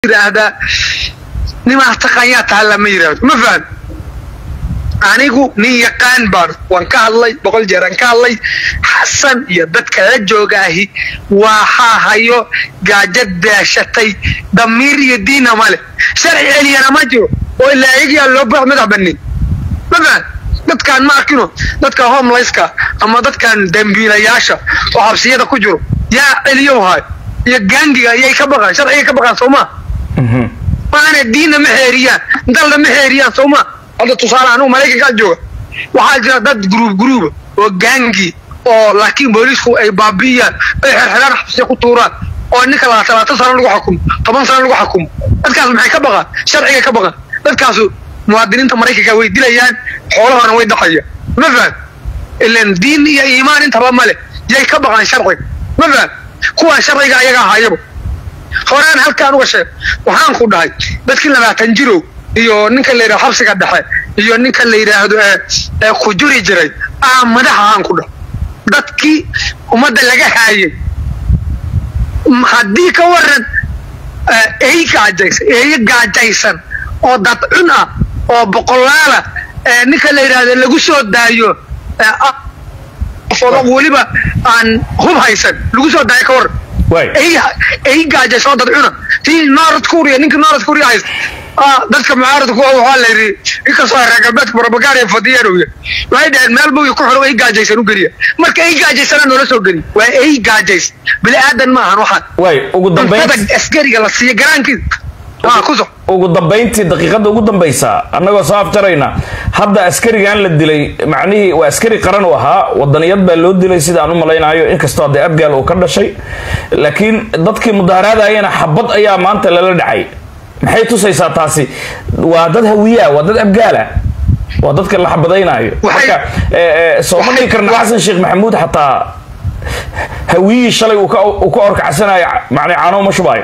yidhaahdaa nimaa taqaanyaa taha lama yidhaahdo ma fahan anigu nin yaqaan baan waan ka hadlay boqol jeer aan ka hadlay xasan iyo dadka la joogaahi waxaa hayo gaajo daashatay damiir iyo diina male sharci celiyana ma jiro oo ilaa ayagiyaa loo buux madax banin ma fahan dadkaan ma arkino dadka homelesska ama dadkan dambiilayaasha oo xabsiyada ku jiro yaa celiyo haay iyo gaangiga iyay ka baqaan sharciga ka baqaan soomaa maana diinna ma xeeriyaan dalna ma xeeriyaan sooma hadda tusaale anugu maraykankaa jooga waxaa jira dad gruub gruuba oo gaangi oo laakiin booliisku ay baabi'iyaan ay xerxeraan xabsiya ku tuuraan oo ninka laa talaatan sano lagu xukumo toban sano lagu xukumo dadkaas maxay ka baqaan sharciga ka baqaan dadkaasu muwaadiniinta maraykanka way dilayaan xoolahana way dhaqayaan ma faham ilan diin iyo iimaan intaba male yay ka baqaan sharciga ma faham kuwaan sharciga ayaga ahayaba horaan halkaan uga sheeg waxaan ku dhahay dadkii labaatan jirow iyo ninka la yidhahdo xabsiga dhexe iyo ninka la yidhaahdo ee ku juri jiray aa madaxa aan ku dhahay dadkii ummadda laga haayay haddii ka waran ey gaajaysan eeyo gaajaysan oo dadcun ah oo boqolaala ninka la yidhaahdo lagu soo daayo weliba aan hub haysan lagu soo daayo ka waran ay gaajayso dad cuna tii north korea ninka north korea hayst dadka mucaaradka kuwa waxaa la yidhi inkastoo reer galbeedka propaganda fadiyeen uu yahay waxay dhaheen meel buu ku xiro ay gaajaysan u geliya marka ay gaajaysana noola soo geli waa ay gaajays bini aadan ma ahan waxaan way ugu dambayn cuntada askariga la siiyo garaankiisa ku soc ugu dambayntii daqiiqada ugu dambaysa annagoo soo afjarayna hadda askarigan la dilay macnihii waa askari qaran u ahaa wadaniyad baa loo dilay sida aan u malaynayo inkastoo haddee abgaal uu ka dhashay laakiin dadkii mudaharaadayana xabad ayaa maanta lala dhacay maxay tusaysaa taasi waa dad hawiyaa waa dad abgaala waa dadka la xabadaynaayo marka sooma dhigi karna xasan sheekh maxamuud xataa hawiyihii shalay uu ka orkacsanayo macnii caano ma shubaayo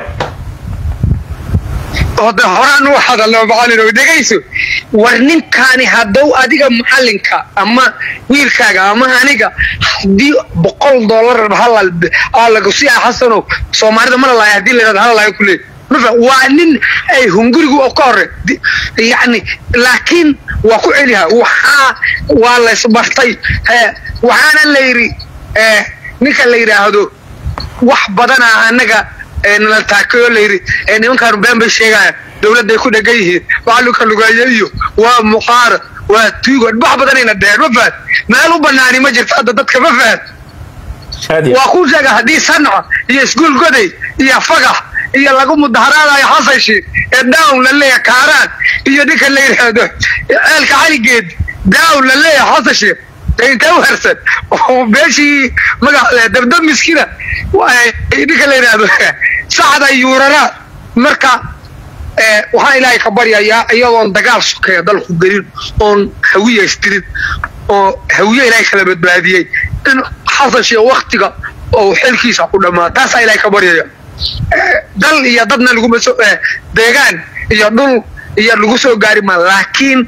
hode horaan u hadalno macallin oo dhegayso war ninkaani haddou adiga macallinka ama wiilkaaga ama aniga haddii boqol dollar halal aa lagu si ah xasanow soomaalida mana lahay haddii la yidhahdo halalahay ku leey mafa waa nin ay hungurigu oo ka hore yacni laakiin waa ku celiha waxaa waa laysbartay waxaana la yidhi ninka la yidhaahdo wax badana anaga nala taakayo la yidhi nimankaanu been bay sheegayaan dowladday ku dhegan yihiin macallinka lugeeye iyo waa muqaara waa tuugo wax badanayna dheheen ma fahad meel u banaani ma jirto hadda dadka ma fahad waa ku sheega haddii sanca iyo iskuul goday iyo fagax iyo lagu mudaharaadayo xasashi ee down la leeyahay kaaraan iyo ninka la yidhaahdo ceelka caligeed down la leeyahay xasashi intee u hersan oo meeshii magac dabdab miskina ninka la yidhaahdo sacda yuurara marka waxaan ilaahay ka baryayaa iyadoon dagaal sokeeya dalku gelin oon hawiya isdirin oo hawiye ilaahay kala badbaadiyey in xasan sheekh waktiga oo xilkiisa ku dhammaa taasaa ilaahay ka baryaya dal iyo dadna laguma soo deegaan iyo dhul iyo lagu soo gaari maa laakiin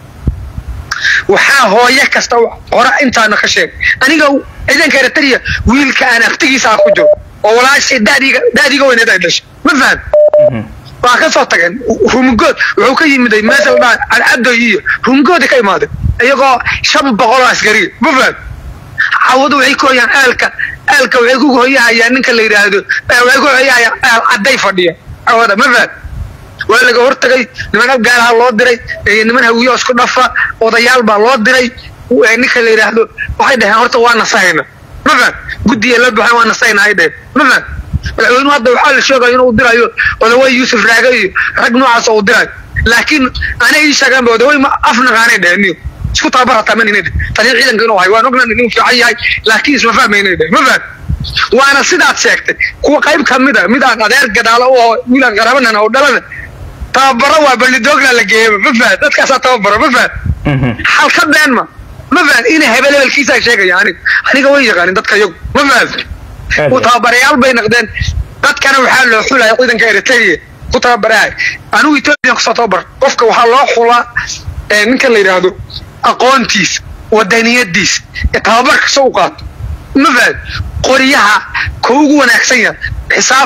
waxaa hooye kasta hore intaana ka sheeg aniga ciidanka eritrea wiilka aan aftigiisa ku jiro oo walaashay dadiga daadiga weyneed ay dhashay ma faham waa ka soo tageen rumgood wuxuu ka yimiday meesha la dhaha cadcadoy iyo rumgooda ka imaaday iyagoo shan boqoloo askariya ma faham cawadu waxay ku hoyaan aalka aalka waxay ku hoyahayaan ninka la yidhaahdo waxay ku hoyahayaan aal cadday fadhiya cawada ma faham waa laga hortagay niman abgaalaha loo diray niman hawiyo isku dhafa odayaal baa loo diray ninka la yidhaahdo waxay dhaheen horta waa nasahayna ma faham guddiga la baxeen waa nasahayna ay dhaheen ma faham madaxweynuhu hadda waxaa la sheegayo inuu dirayo odawey yuusuf raage iyo rag noocaas oo dirayo laakiin anay ii sheegaanba odawey ma afnaqaanay dhaheen niyo isku tababar hataa man inay dheh taliya ciidanka inuu hayo waan ognan inuu fiican yahay laakiin isma fahmaynay dheh ma faham waana sidaad sheegtay kuwa qayb ka mid a mid aan adeer gadaalo oo wiilaan qarabanan oo dhalana tababaro waa ballidoogna la geeyaba ma fahad dadkaasaa tababaro ma fahad halka been ma ma fahad ina hebel hebelkiisaa sheegaya aniga aniga way yaqaanin dadka yagu ma fahad ku tababarayaal bay naqdeen dadkana waxaa loo xulaya ciidanka eritrea ku tababarahay anigu ethoopiyan kusoo tababar qofka waxaa loo xulaa ninka la yidhaahdo aqoontiisa wadaniyadiisa ee tababarka soo u qaato ma fahad qoryaha ka ugu wanaagsan yahay xisaabta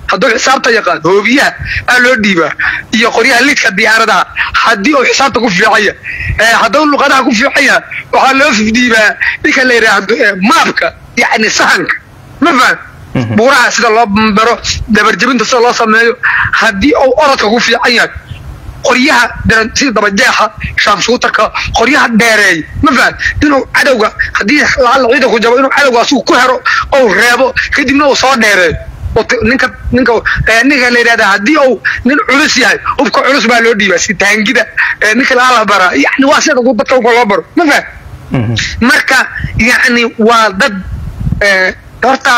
hadduu xisaabta yaqaan hoobiyaha aa loo dhiibaa iyo qoryaha lidka diyaaradaha haddii uu xisaabta ku fiicanya hadduu luqadaha ku fiicanya waxaa loo dhiibaa ninka la yidhaahdo maabka yacni sahanka ma fahan buuraha sida loo baro dabarjebinta sida loo sameeyo haddii uu orodka ku fiican yahay qoryaha sida dabajeexa shaamshuutarka qoryaha dheereey ma fahan inuu cadowga haddii laala ciida ku jabo inuu cadowga asigu ku hero ou reebo kadibna uu soo dheereeyo ninka ninka ninka la yidhahda haddii uu nin culus yahay hubka culus baa loo dhiibaa si taangida ninka laala baraa yani waa sida dadka hubka loo baro ma fahan marka yacni waa dad horta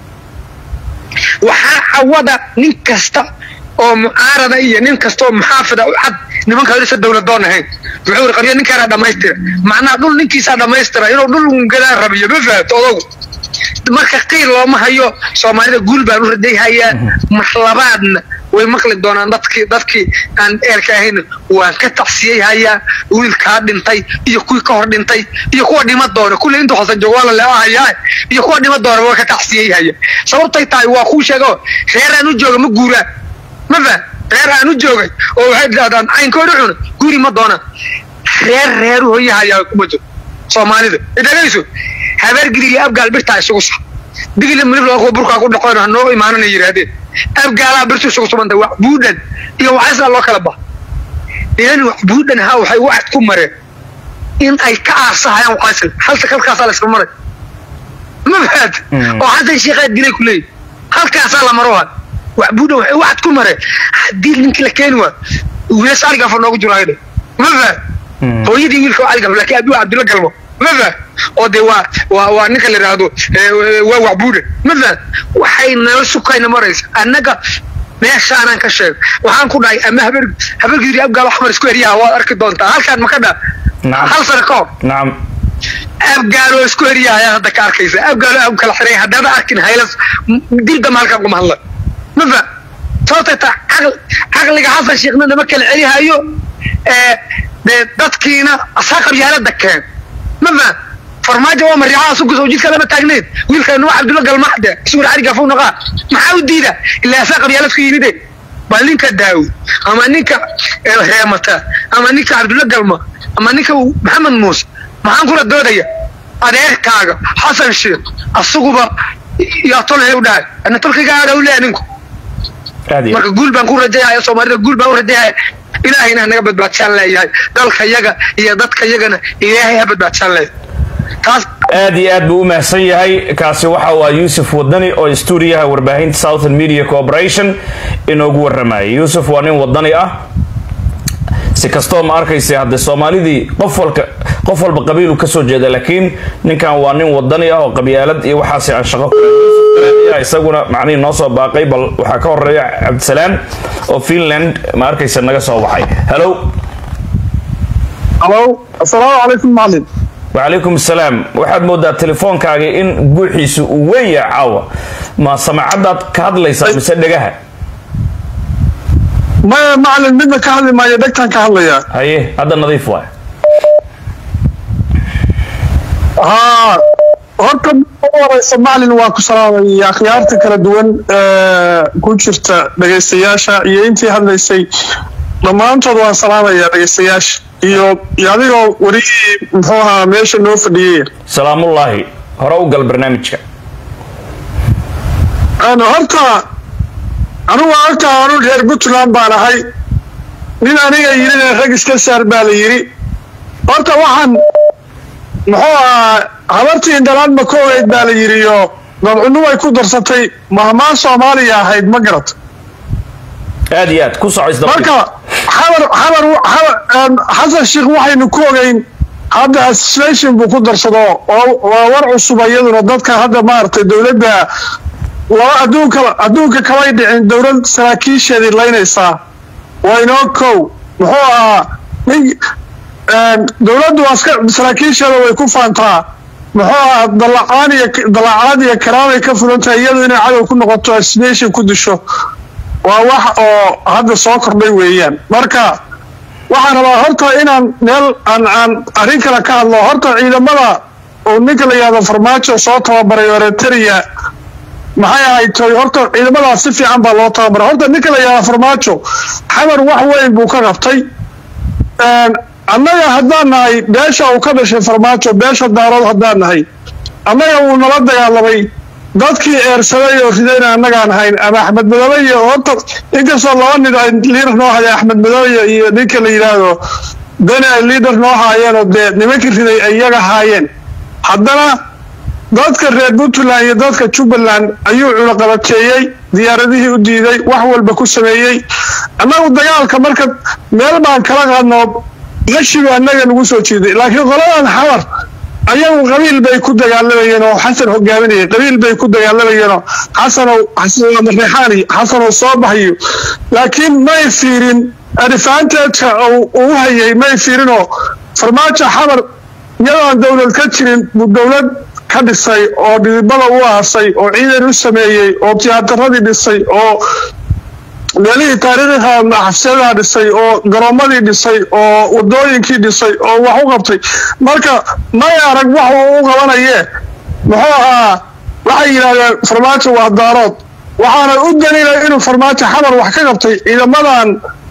waxaa cawada nin kasta oo mucaarada iyo nin kasta oo muxaafida u cad nimanka hadisa dowladoon ahayn wuxuu yiri qaryo ninkaana dhammaystira macnaha dhul ninkiisaa dhammaystira inuu dhul gadaa rabiyo ma fahato odogu marka qiil looma hayo soomaalida guul baan u radayhayaa mar labaadna way maqli doonaan dadkii dadkii aan eelka ahayn waan ka tacsiyey hayaa wiilkaa dhintay iyo kuwii ka hor dhintay iyo kuwa dhima doona kulle intuu xasan joogo waa la leeahayaa iyo kuwa dhima doona waa ka tacsiyey haya sababtay tahay waa kuu sheego reer aan u jooga ma guuraan ma fah reer aan u joogay oo waxay idhahdaan caynkooda cuna guri ma doonaan reer reeru hoyahayaa kuma jiro soomaalida idhagayso habaargiri iyo abgaal birtaa isugu sax digila milifla kuwa burkaa ku dhaqoon hanoo imaanana yidhaahdeen abgaalaa birtu isugu subantay wax buudhan iyo waxaasla loo kala baxa idan wax buudhan ha waxay wacad ku mareen in ay ka aarsahayaan waxaasla halta halkaasaa la isla maray ma fahat oo xasan sheekhaad dilay ku leeyahy halkaasaa la maro waa wax buudhan waxay wacad ku mareen haddii ninkii la keeni waa wiilas aligafa noogu jiro ayda ma fahat hooyadii wiilka waa aligaf laakiin abi waa cabdulla galmo ma fahat oo dee waa waa waa ninka la yidhaahdo waa wax buudhan ma fahat waxay nala sukayna maraysa annaga meeshaanaan ka sheeg waxaan ku dhahay ama habar habargiiri abgaal axmar isku eryaha waad arki doontaa halkaan maka dha hal sano ka hor nacam abgaaloo isku eryaha ayaad hadda ka arkaysa abgaaloo ab kala xiray haddaada arkin haylas dib dama halkaan kuma hadla ma fa sababtay taa caql caqliga xasan sheekhnana ma kala celihayo dee dadkiina asaa qabyaalada keen ma fa farmaajo waa mariixaha sugus oo jidka lama taagneed wiilkaanu waa cabdulla galmaxde isuur cariga fow naqaa maxaa u diida ilaa asaa qabyaalad ku yimide bal ninka daawud ama ninka reemata ama ninka cabdulla galma ama ninka maxamed muuse maxaan kula doodaya adeerkaaga xasan sheekh asaguba yaa tolhe u dhahay ana tolkayga aada u leeya ninku marka guul baan ku rajayhaya soomaalida guul baan u rajayhaya ilaahayna hanaga badbaadshaan leeyahay dalka yaga iyo dadka yagana ilaahay ha badbaadshaan leeyahay taas aad iyo aad buu u mahadsan yahay kaasi waxa waa yuusuf wadani oo stuudiyaha warbaahinta southern media corporation inoogu waramayay yuusuf waa nin wadani ah si kastoo ma arkaysa haddee soomaalidii qof walka qof walba qabiilu kasoo jeeda laakiin ninkan waa nin wadani ah oo qabyaalad iyo waxaasi aan shaqo kule isaguna macnihii noo soo baaqay bal waxaa ka horeeya cabdisalaan oo finland ma arkaysa naga soo baxay hello halo assalaamu calaykum macalin wacalaykum asalaam waxaad moodaa telefoonkaagii in guuxiisu uu weyn yahay caawa ma samacadaad ka hadlaysaa mise dhegaha maya macalin midna ka hadli maayo dhegtaan ka hadlayaa haye hadda nadiif waay haa horta ugu horeysa macalin waa ku salaamay akhyaarta kala duwan ku jirta dhegaystayaasha iyo intii hadlaysay dhammaantood waan salaamayaa dhegaystayaasha iyo iyo adigoo warigii muxuu ahaa meesha noo fadhiyey salaamullaahi hore u gal barnaamijka horta anigu horta anu reer puntland baan ahay nin aniga yidhina rag iska saar baa la yidhi horta waxaan muxuu ahaa habartii indhalaan ma ka ogeyd baa la yidhi iyo dadcunnu way ku darsatay mahmaan soomaaliya ahayd ma garat aad iyo aad ku soco isdaba marka xabar xabar xasan sheekh waxaynu ku ogeyn hadda association buu ku darsado oo waa war cusub iyaduna dadka hadda maaragtay dowladda laba adduunka adduunka kamay dhicin dowlad saraakiisheedii laynaysaa waa inoo kow muxuu ahaa nin dowladdu aska saraakiisheeda way ku faantaa muxuu ahaa dalacaan iyo dalacaad iyo karaamay ka fulantahay iyadu inay cadow ku noqoto association ku disho waa wax oo hadda soo kordhay weeyaan marka waxaan rabaa horta inaan meel aan aan arrin kale ka hadlo horta ciidamada oo ninka la yihahdo farmaajo soo tababaray oo eritrea maxay ahayd toy horta ciidamadaas si fiican baa loo tababara horta ninka la yidhahda farmaajo xamar wax weyn buu ka qabtay annaga haddaan nahay beesha uu ka dhashay farmaajo beesha daarood haddaan nahay annaga wuu nala dagaalamay dadkii eersaday oo ridayna annagaan hayn ama axmed madoobe iyo horta inkastoo laba nin ay liidar noo haya axmed madoobe iyo ninka la yidhaahdo dani ay liidar noo haayeenoo dee nimankii riday ay iyaga haayeen haddana dadka reer puntland iyo dadka jubbaland ayuu cunaqabateeyey diyaaradihii u diiday wax walba ku sameeyey annagu dagaalka marka meel baan kala qaadnoo qashiba annaga nagu soo jiiday laakiin qoladan xamar ayagu qabiil bay ku dagaalamayeen oo xasan hogaaminayay qabiil bay ku dagaalamayeenoo xasanow xasan waa mareexaani xasanow soo baxayo laakiin may fiirin advantaga uu hayay may fiirinoo farmaajo xamar iyadaan dowlad ka jirin buu dowlad ka dhisay oo dhidibada u aasay oo ciidan u sameeyey oo tiyaatarradii dhisay oo meelihii taariikha xafsiyadaha dhisay oo garoomadii dhisay oo wadooyinkii dhisay oo wax u qabtay marka may arag wax uu u qabanayee muxuu ahaa waxay yidhahdeen farmaajo waa daarood waxaana u daliilay inuu farmaajo xamar wax ka qabtay ciidamadan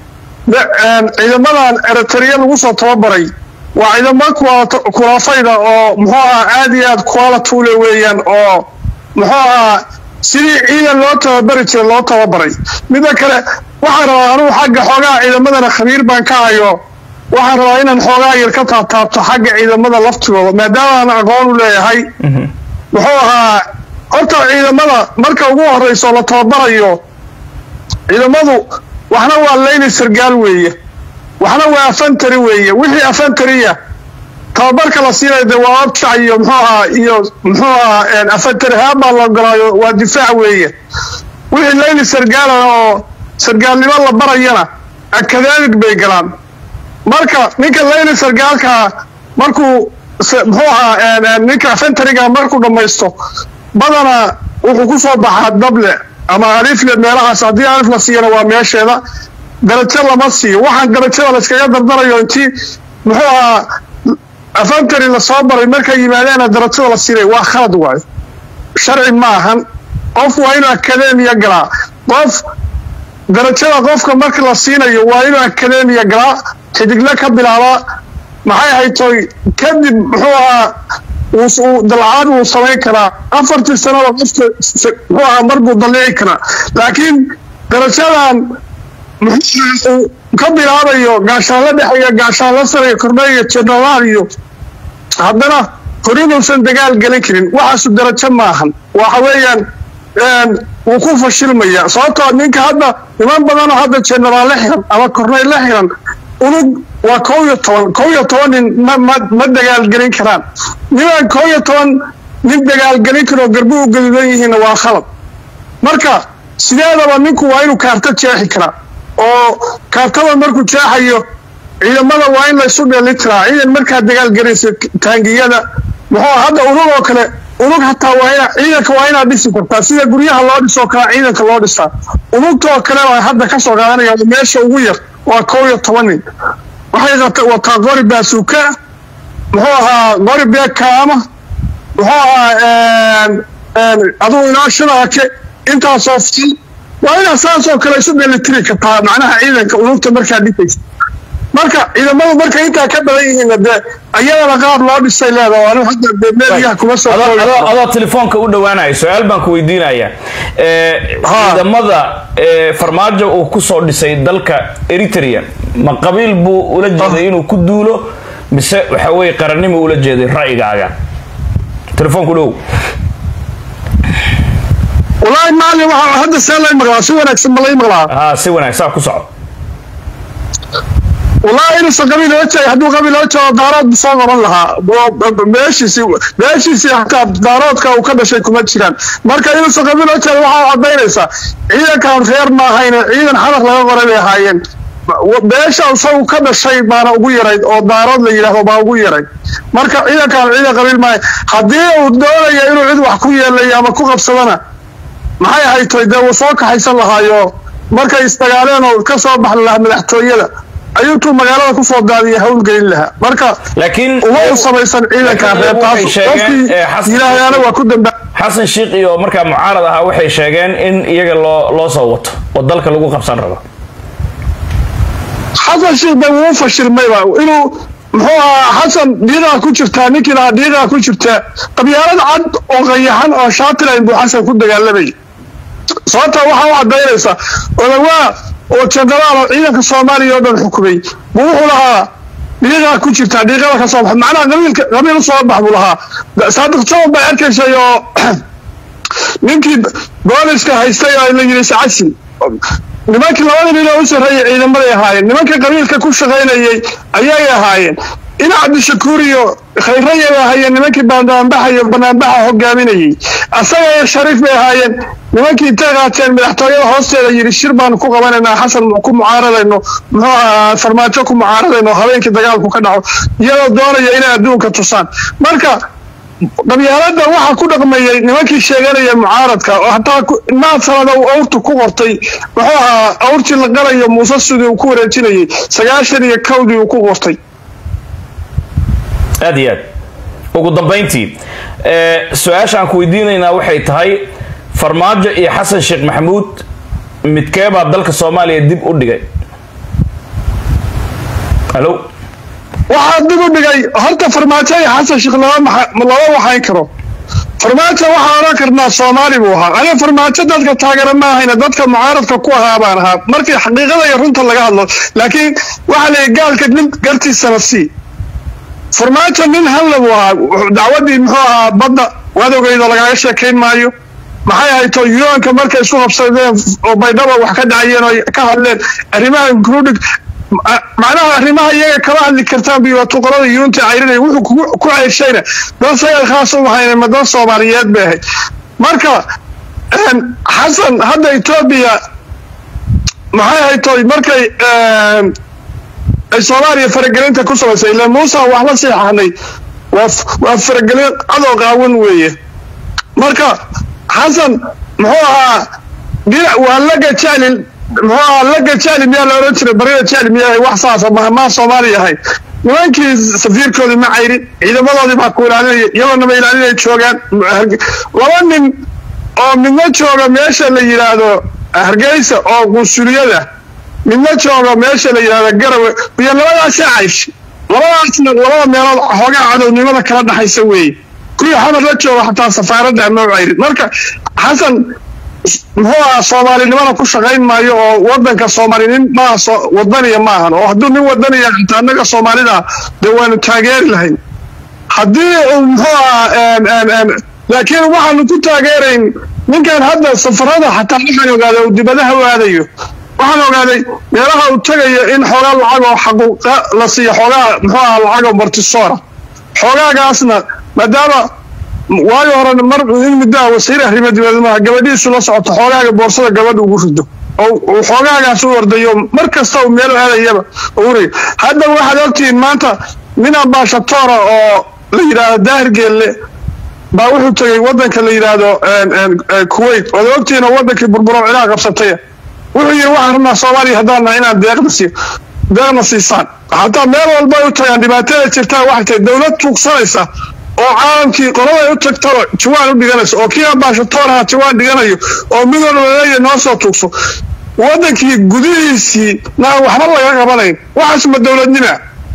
ciidamadan eritrea lagu soo tababaray waa ciidamo kulafayda oo muxuu ahaa aad iyo aad qualatule weeyaan oo muxuu ahaa sidii ciidan loo tababari jiray loo tababaray midda kale waxaan rabaa anugu xagga xoogaha ciidamadana khabiir baan ka hayo waxaan rabaa inaan xoogaa yar ka taabtaabto xagga ciidamada laftigooda maadaama aan aqoon u leeyahay muxuu ahaa horta ciidamada marka ugu horreyso la tababarayo ciidamadu waxna waa leyli sargaal weeye waxna waa afantari weeye wixii afantariya tababarka la siinaya de waa abjac iyo muxuu ahaa iyo muxuu ahaa afantari haabaa la ogolaayo waa difaac weeye wixii leyli sargaalana oo sargaalnimo la barayana akademig bay galaan marka ninka leyli sargaalkaa markuu muxuu ahaa ninka afantariga markuu dhammaysto badana wuxuu ku soo baxaa dable ama alifle meelahaas haddii alif la siiyana waa meesheeda darajo lama siiyo waxaan darajada la iskaga dardarayo intii muxuu ahaa afantari lasoo baray markay yimaadeena darajada la siinay waa khalad waayo sharci ma ahan qof waa inuu akademiya galaa qof darajada qofka marka la siinayo waa inuu akademiya galaa xidigle ka bilaabaa maxay haytoy kadib muxuu ahaa dalcaad wuu samayn karaa afartii sanada qofka muxuu ahaa marbuu dallici karaa laakiin darajadan muxuu ka bilaabayo gaashaanla dhexeeya gaashaanla sareeya korneeya jenaraal iyo haddana hor inuusan dagaal gelin karin waxaasu darajo maahan waxa weeyaan wuu ku fashilmaya sababtoo ninka hadda niman badanoo hadda jenaraal la xiran ama korneyl la xiran unug waa kow iyo toban kow iyo toban nin ma dagaalgelin karaan nimaan kow iyo toban nin dagaalgelin karoo garbu u gaduudan yihiinna waa khalad marka sideedaba ninku waa inuu kaarto jeexi karaa oo kaartada markuu jeexayo ciidamada waa in laysu dheeli tiraa ciidan markaa dagaalgelaysa taangiyada muxuu hadda unug oo kale unug hataa waa ina ciidanka waa inaad dhisi kartaa sida guryaha loo dhisoo kale ciidanka loo dhisaa unugtoo kale waa hadda ka soo qaadanaya meesha ugu yar waa kow iyo toban nin waxay wataa qori baasuuka muxuu ahaa qori beekaama muxuu ahaa adugu inoo shadaake intaasoo fil waa inaad saasoo kale isu dheelitiri kartaa macnaha ciidanka unugta markaa dhisaysa marka ciidamadu markay intaa ka badan yihiinna dee ayadana qaab loo dhisay leedaha anu hadda dee meeliyaha kuma soo adoo telefoonka u dhowaanaya su-aal baan ku weydiinaya ciidamada farmaajo uu kusoo dhisay dalka eritrea ma qabiil buu ula jeeday inuu ku duulo mise waxa weye qarannimo ula jeeday ra'yigaaga telefoonku dhow wallaahi maalin waxaa hadda see lay maqlaa si wanaagsan ma lay maqlaa ha si wanaag saa ku soco wallaahi inuusan qabiil loo jeegay hadduu qabiil loo jeego daarood bu soo qoran lahaa meeshiisii meeshiisii hataa daaroodka uu ka dhashay kuma jiraan marka inuusan qabiil loo jeego waxaa cadaynaysaa ciidankan reer ma ahayne ciidan xadar laga qoray bay ahaayeen beesha isagu ka dhashay baana ugu yarayd oo daarood la yidhaahdo baa ugu yarayd marka ciidankan ciidan qabiil maahay haddii uu doonaya inuu cid wax ku yeelayo ama ku qabsadana maxay haytoy dee wuu soo kaxaysan lahaayo markay isdagaaleen oo ka soo baxli lahaa madaxtooyada ayuutuu magaalada kusoo daadiya howlgelin lahaa marka laakiin uma u samaysan ciidankan reer taas qofkii yidhaahdaana waa ku dambaa xasan sheikh iyo markaa mucaarad ahaa waxay sheegeen in iyaga loo loo soo wato oo dalka lagu qabsan rabo xasan sheekh bay wuu fashilmayba inuu muxuu ahaa xasan dhiiqaa ku jirtaa ninkii lahaa dhiiqaa ku jirta qabyaalad cad oo qayaxan oo shaatilayn buu xasan ku dagaalamay sababta waxaa u cadaynaysa odawaa oo jenaraal oo ciidanka soomaaliya oo dhan xukumay buu wuxuu lahaa dhiiqaa ku jirtaa dhiiqada ka soo bax macnaha qabiilka qabiil soo bax buu lahaa saadiq jawan bay arkaysay oo ninkii booliska haystay oo la yidhi sacasi nimankii labada nin oo u sarreeyay ciidamaday ahaayeen nimanka qabiilka ku shaqaynayay ayay ahaayeen ina cabdishakuur iyo khayrayay ahaayeen nimankii banaanbaxa iyo banaanbaxa hogaaminayay asaga iyo shariif bay ahaayeen nimankii intay qaateen madaxtooyada hoosteeda yidhi shir baanu ku qabanaynaa xasan ku mucaaradayno muxuu ahaa farmaajo ku mucaaradayno habeenkii dagaalku ka dhaco iyadoo doonaya inay adduunka tusaan marka qabyaalada waxaa ku dhaqmayay nimankii sheeganaya mucaaradka oo hataa maad sanada uu awrtu ku qortay muxuu ahaa awrtii la qalayo muuse sidii uu ku wareejinayay sagaashan iyo kowdii uu ku qortay aad iyo aad ugu dambayntii su-aasha aan ku weydiinaynaa waxay tahay farmaajo iyo xasan sheekh maxamuud midkee baa dalka soomaaliya dib u dhigay halo waxaa dib u dhigay horta farmaajo iyo xasan sheekh lama lama waxayn karo farmaajo waxaan odhan karnaa soomaali buu ahaa aniga farmaajo dadka taageera ma ahayna dadka mucaaradka ku ahaa baan ahaa markii xaqiiqada iyo runta laga hadlo laakiin waxaa la gaalka nin gartiisana sii farmaajo nin hadla buu ahaa dacwadii muxuu ahaa badda wadogeyda lagaga sheekayn maayo maxay ahayd to yuanka markay isku qabsadeen oo baydhaba wax ka dhacayeen oo ka hadleen arrimaha including macnaha arrimaha iyaga kama hadli kartaan bi waa tuqorada yuunta cayrinay wuxuu ku ceyshayna dad sagal khaas u ahayna ma dad soomaaliyeed bay ahayd marka xasan hadda etoobiya maxay ahayd to markay ay soomaaliya faragelinta ku samaysay ila muusa wax la seexanay waa waa faragelin cadoo qaawan weeye marka xasan muxuu ahaa dhinac waa laga jeclin muxuu ahaa laga jecli miyaa la odhan jiray barida jecli miyaa wax saasa mahamaa soomaaliya ahayd nimankii safiirkoodii ma cayrin ciidamadoodii baa ku ilaalinaya iyadoona ma ilaalinay joogaan laba nin oo midna jooga meesha la yidhaahdo hargeysa oo qunsuliyada midna jooga meesha la yidhahdo garawe iyo labadaasa caysh labadaasna labada meelood hoogaa cadownimada kala dhaxaysa weeye kuwii xamar la jooga xataa safaaradda ama cayrin marka xasan muxuu ahaa soomaalinimada ku shaqayn maayo oo wadanka soomaalinin maaha wadaniya maahan oo hadduu nin wadaniya xataa annaga soomaalida dee waanu taageeri lahayn haddii uu muxuu ahaa laakiin waxaanu ku taageerayn ninkan hadda safarada xataa waxaan ogaaday uu dibadaha u aadayo waxaan ogaaday meelaha uu tegayo in xoogaa lacagoo xaquuqa la siiyo xoogaa muxuu ahaa lacagoo martisoora xoogaagaasna maadaama waayo horena mar in muddaha wasiir arrimo dibaded maaha gabadhiisu la socoto xoogaaga boorsada gabadha ugu rido oo xoogaagaas u ordayo mar kasta uu meel aadayaba uriga haddaba waxaad ogtihiin maanta nin ambaashatoora oo la yidhaahdo daahir geelle baa wuxuu tegey wadanka la yidhaahdo kuwait waad ogtihiin oo wadankii burburo cilaa qabsataya wuxuu yidhi waxaan rabnaa soomaaliya haddaan nahay inaan deeqna siiyo deeqna siisaan hataa meel walba ay u tagaan dhibaatada jirtaa waxay tahay dowlad tuugsanaysa oo caalamkii qoladay u tagtaba jawaan u dhiganayso oo kii ambaashatooraha jawaan dhiganayo oo mid walba leeya noo soo tuugso wadankii gudihiisii naan waxba laga qabanayn waxaas ma dowladnima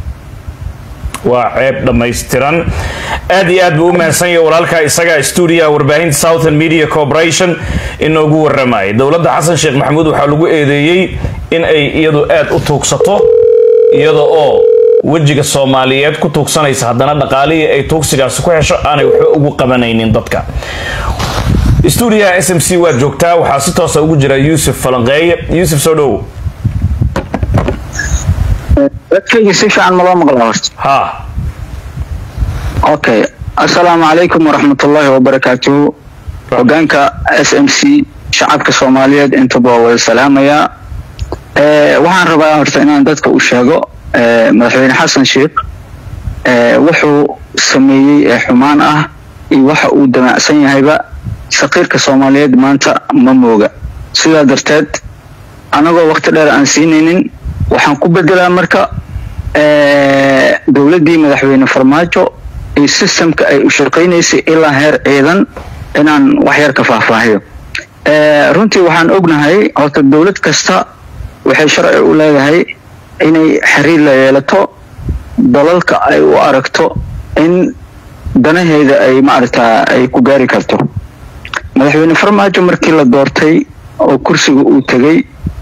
waa ceeb dhammaystiran aad iyo aad buu u mahadsan yahay walaalkaa isaga stuudiyaha warbaahinta southern media corporation inoogu waramayay dowladda xasan sheekh maxamuud waxaa lagu eedeeyey in ay iyadu aad u tuugsato iyada oo wejiga soomaaliyeed ku tuugsanaysa haddana dhaqaalihii ay tuugsigaasi ku hesho aanay waxba ugu qabanaynin dadka stuudiyaha s m c waa joogtaa waxaa si toosa ugu jira yuusuf falanqeeye yuusuf soo dhowow dadkayga si fiican maloo maqla horta ha okay assalaamu calaykum waraxmatullaahi wabarakaatuhu hogaanka s m c shacabka soomaaliyeed intaba waa wada salaamayaa waxaan rabaa horta inaan dadka u sheego madaxweyne xasan sheekh wuxuu sameeyey ee xumaan ah iyo waxa uu damacsan yahayba saqiirka soomaaliyeed maanta ma mooga sidaa darteed anagoo waqti dheer aan siinaynin waxaan ku bedelaa marka dowladdii madaxweyne farmaajo iyo sistamka ay u shaqaynaysay ilaa heer ciidan inaan wax yar ka faahfaahiyo runtii waxaan ognahay horta dowlad kasta waxay sharci u leedahay inay xiriir la yeelato dalalka ay u aragto in danaheeda ay maaragtaa ay ku gaari karto madaxweyne farmaajo markii la doortay oo kursiga uu tegey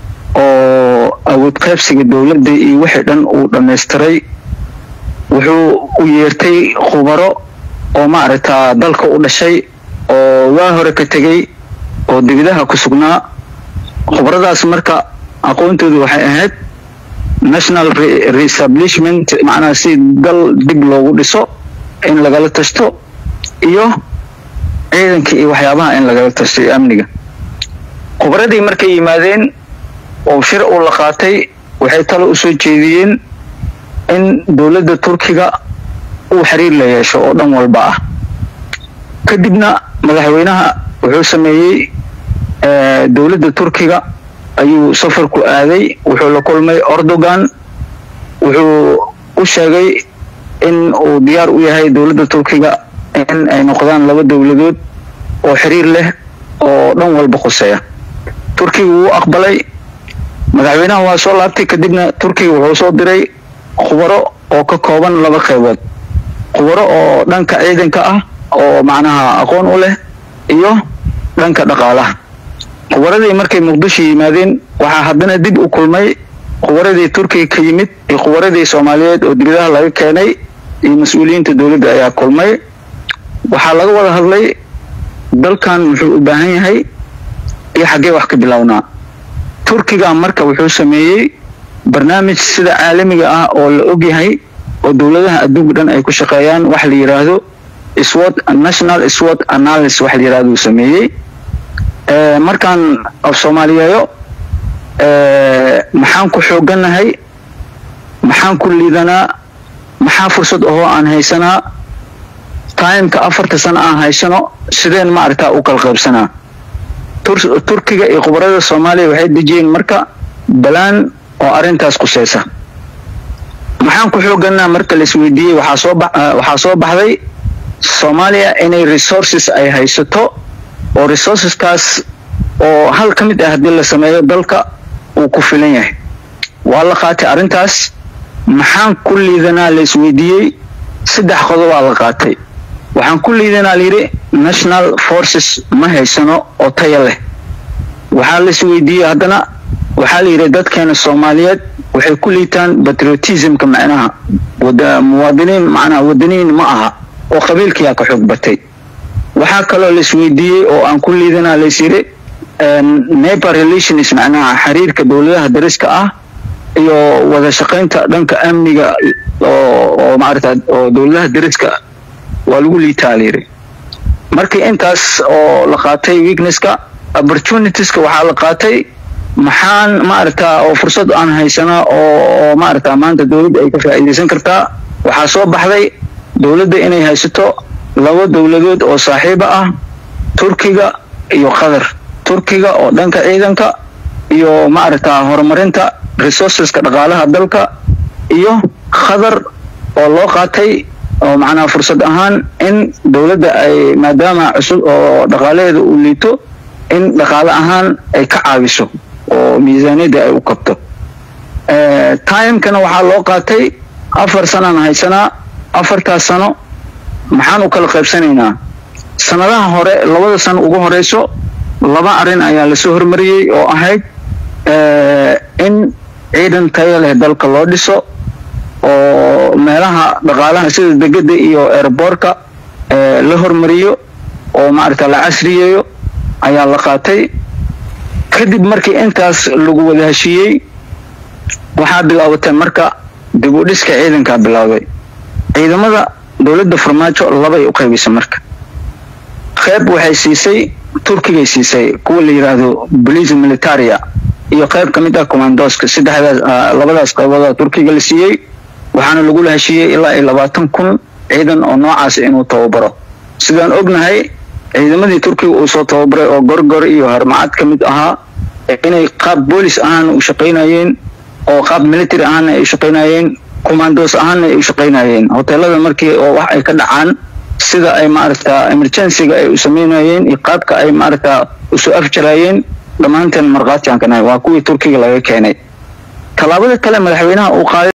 oo awood qaybsiga dowladda iyo wixii dhan uu dhammaystiray wuxuu u yeertay khubaro oo maaragtaa dalka u dhashay oo waa hore ka tegey oo dibadaha ku sugnaa khubaradaas marka aqoontoodu waxay ahayd national reestablishment macnaha si dal dib loogu dhiso in lagala tashto iyo ciidanka iyo waxyaabaha in lagala tashto iyo amniga khubaradii markay yimaadeen oo shir uu la qaatay waxay talo u soo jeediyeen in dowladda turkiga uu xiriir la yeesho oo dhan walba ah kadibna madaxweynaha wuxuu sameeyey dowladda turkiga ayuu safarku aaday wuxuu la kulmay erdogan wuxuu u sheegay in uu diyaar u yahay dowladda turkiga in ay noqdaan laba dowladood oo xiriir leh oo dhan walba khuseeya turkiga wuu aqbalay madaxweynaha waa soo laabtay kadibna turkiga wuxuu soo diray khubaro oo ka kooban laba qaybood khubaro oo dhanka ciidanka ah oo macnaha aqoon u leh iyo dhanka dhaqaalaha khubaradii markay muqdisho yimaadeen waxaa haddana dib u kulmay khubaradii turkiga ka yimid iyo khubaradii soomaaliyeed oo dibadaha laga keenay iyo mas-uuliyiinta dowladda ayaa kulmay waxaa laga wada hadlay dalkan muxuu u baahan yahay iyo xaggee wax ka bilownaa turkiga marka wuxuu sameeyey barnaamij sida caalamiga ah oo la ogyahay oo dowladaha adduunka dhan ay ku shaqeeyaan wax la yidhaahdo swot national swot analysis wax la yidhahdo uu sameeyey markaan soomaaliyeeyo maxaan ku xoogganahay maxaan ku liidanaa maxaa fursad ahoo aan haysanaa timeka afarta sano aan haysano sideen maaragtaa u kala qaybsanaa turkiga iyo khubarada soomaaliya waxay dejiyeen marka balaan oo arrintaas kuseysa maxaan ku xooganaa marka la isweydiiyey waxaa soo waxaa soo baxday soomaaliya inay resources ay haysato oo resourceskaas oo hal ka mid ah haddii la sameeyo dalka uu ku filan yahay waa la qaatay arrintaas maxaan ku liidanaa la isweydiiyey saddex qodobaa la qaatay waxaan ku liidanaa layidhi national forces ma haysano oo taya leh waxaa la isweydiiyey haddana waxaa la yidhi dadkeena soomaaliyeed waxay ku liitaan patriotismka macnaha muwaadiniin macnaha wadaniin ma aha oo qabiilkiyaa ka xoog batay waxaa kaloo la isweydiiyey oo aan ku liidanaa lays yidhi neighbor relations macnaha xiriirka dowladaha dariska ah iyo wada shaqaynta dhanka amniga oo maarata oo dowladaha dariska waa lagu liitaa layidhi markii intaas oo la qaatay weaknesska opportunitieska waxaa la qaatay maxaan maaragta oo fursad aan haysanaa oo oo maaragta maanta dowladda ay ka faa'iidaysan kartaa waxaa soo baxday dowladda inay haysato laba dowladood oo saaxiiba ah turkiga iyo qatar turkiga oo dhanka ciidanka iyo maaragta horumarinta resourceska dhaqaalaha dalka iyo qatar oo loo qaatay oo macnaha fursad ahaan in dowladda ay maadaama cusub oo dhaqaalaheeda uu liito in dhaqaale ahaan ay ka caawiso oo miisaaniyadda ay u kabto timekana waxaa loo qaatay afar sanaan haysanaa afartaas sano maxaan u kala qaybsanaynaa sanadaha hore labada sano ugu horeyso laba arrin ayaa lasoo hormariyey oo ahayd in ciidan tayo leh dalka loo dhiso oo meelaha dhaqaalaha sida degada iyo airboorka la hormariyo oo maaragta la casriyeeyo ayaa la qaatay kadib markii intaas lagu wada heshiiyey waxaa bilaabatay marka dib u dhiska ciidankaa bilowday ciidamada dowladda farmaajo labay u qaybisay marka qayb waxay siisay turkigay siisay kuwa la yidhaahdo bolice militaria iyo qayb ka mid ah commandoska saddexdaas labadaas qaybooda turkiga la siiyey waxaana lagula heshiiyey ilaa iyo labaatan kun ciidan oo noocaas inuu tababaro sidaan ognahay ciidamadii turkiga uu soo tababaray oo gorgor iyo harmacad ka mid ahaa inay qaab boolis ahaana u shaqaynayeen oo qaab military ahaana ay u shaqaynayeen commandos ahaana ay u shaqaynayeen hoteelada markii oo wax ay ka dhacaan sida ay maaragta emergencyga ay u sameynayeen iyo qaabka ay maaragta usoo afjarayeen dhammaanteen markhaati aan ka nahay waa kuwii turkiga laga keenay tallaabada kale madaxweynaha uu qaaday